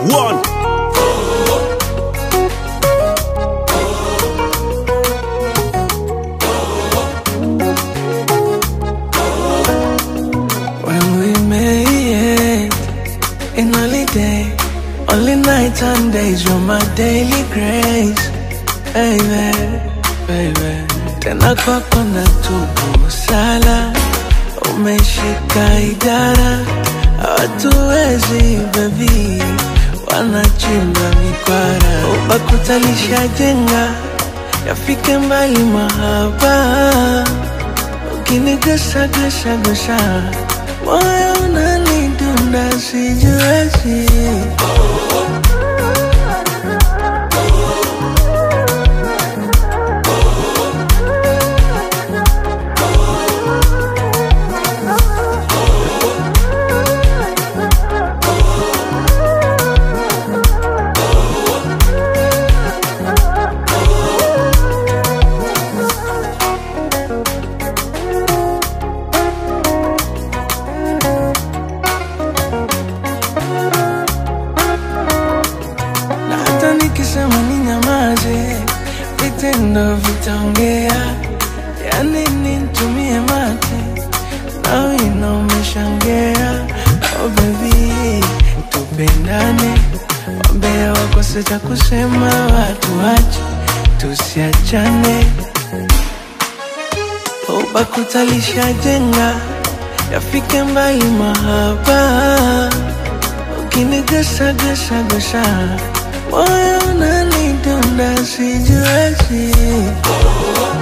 One. When we made in only day, only night and days, you're my daily grace, baby, baby. Tena kwako na tubu sala, umeshika idara, hawatuwezi baby, wanachimba mikwara, ubakutalisha jenga, yafike mbali mahaba ukinigusa gusa gusa moyo unanidunda sijuezi na hata nikisema ni nyamaze vitendo vitaongea yani nitumie mate na wino umeshangea oh baby tupendane wambea wakose cha kusema watu wache tusiachane ubakutalisha jenga yafike mbali mahaba ukinigusa gusa gusa moyo unanidunda sijuezi